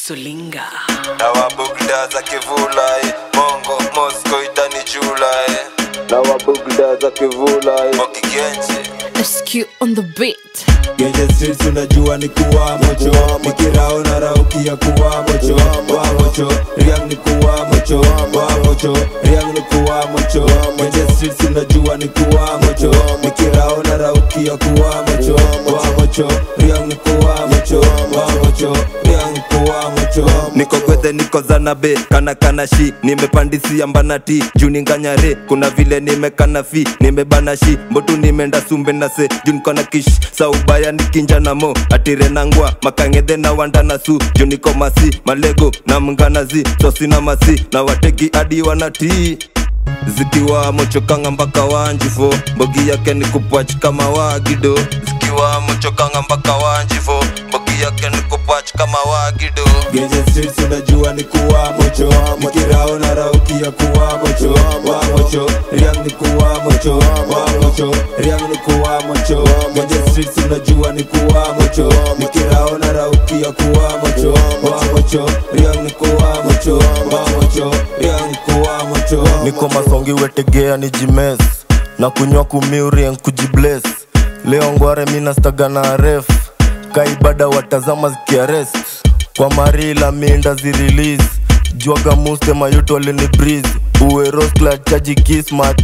Sulinga. na wabugda za kivula eh. Mongo Moscow itani jula eh. na wabugda za kivula eh. Mokigenje SQ on the beat. Genje streets unajua ni kuwa mocho Mikirao na rauki ya kuwa mocho Wa mocho, riang ni kuwa mocho Wa mocho, riang ni kuwa mocho Genje streets unajua ni kuwa mocho Mikirao na rauki ya kuwa mocho Wa mocho, riang ni kuwa mocho Wa mocho, riang ni kuwa mocho niko gwethe niko zanabe kana kana shi nimepandisia mbanati juu ninganyare kuna vile nimekana fi nimebana shi mbotu nimeenda sumbe na se juu niko na kish saubaya nikinja na mo atire nangwa makangedhe na wanda na su juu niko masi malego na mnganazi sosi na masi na wateki hadi wanatii zikiwa mochokanga mpaka wanjifo mbogi yake ni kupwach kama wagido zikiwa mochokanga mpaka wanjifo mbogi yake ni kupwach kama wagido Genje streets unajua ni kuwa mocho Mikirao na rauki ya kuwa mocho Wa mocho, riang ni kuwa mocho Wa mocho, riang ni kuwa mocho Genje streets unajua ni kuwa mocho Mikirao na rauki ya kuwa mocho Wa mocho, riang ni kuwa mocho Wa mocho, riang ni kuwa mocho niko masongi wetegea ni jimes na kunywa kumiurien kujibles leo ngware minastaga na ref kaibada watazama zikiarest kwa marila minda zirelease jwaga muste mayuto alini breeze uweroskla chaji kismat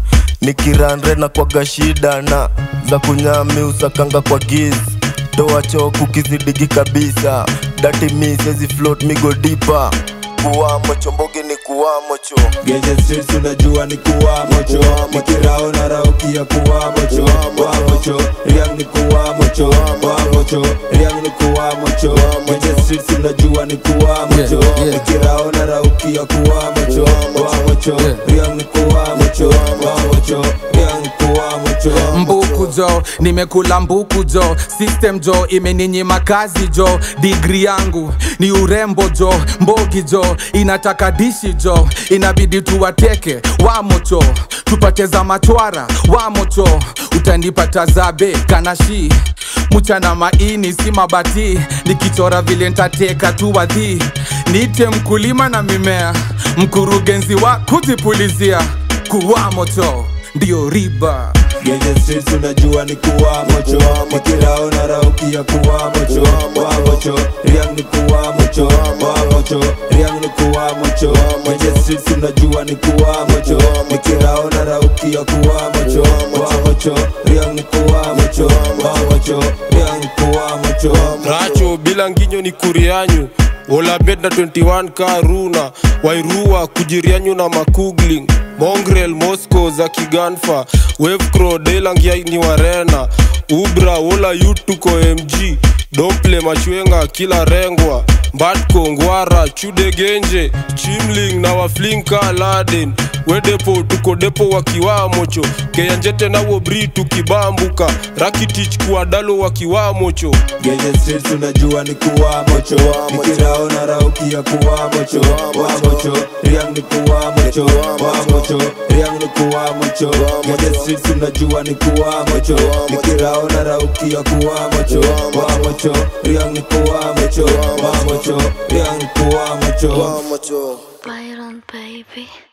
nikiranre na kwaga shida na za kunyami usakanga kwa giz toa choku kizidigi kabisa dati misezi float migo dipa kuwamo chombogi ni kuwamo cho Genje streets unajua ni kuwa mocho Mikirao na rauki ya kuwa mocho Wa mocho, riang ni kuwa mocho Wa mocho, riang ni kuwa mocho Genje streets unajua ni kuwa mocho Yeah, yeah. Mikirao na rauki ya kuwa mocho Wa mocho, Yeah. riang ni kuwa mocho Wa mocho, riang ni kuwa mocho mbuku jo nimekula mbuku jo system jo imeninyima kazi jo digri yangu ni urembo jo mbogi jo inataka dishi jo inabidi tuwateke wamocho tupate za machwara wamocho utanipata zabe kanashi mchana maini si mabati nikichora vile ntateka tu wadhi niite mkulima na mimea mkurugenzi wa kujipulizia kuwa moto ndio riba Genje streets unajua ni kuwa mocho Mikirao na rauki ya kuwa mocho Wa mocho, riang ni kuwa mocho Wa mocho, riang ni kuwa mocho Genje streets unajua ni kuwa mocho Mikirao na rauki ya kuwa mocho Wa mocho, riang ni kuwa mocho Wa mocho, riang ni kuwa mocho racho bila nginyo ni kurianyu olabed na 21 karuna wairua kujirianyu na makugling mongrel moscow za kiganfa wevcro delangia ni warena ubra wola yutuko mg domple machwenga kila rengwa mbatko ngwara chudegenje chimling na waflinka laden wedepo tuko depo wakiwamocho keyanjete nawo bri tukibambuka rakitich kuadalo wakiwamocho Genje streets unajua ni kuwa mocho Mikirao na rauki ya kuwa mocho Wa mocho, riang ni kuwa mocho Wa mocho, riang ni kuwa mocho Genje streets unajua ni kuwa mocho Mikirao na rauki ya kuwa mocho Wa mocho, riang ni kuwa mocho Wa mocho, riang ni kuwa mocho mocho Byron, baby.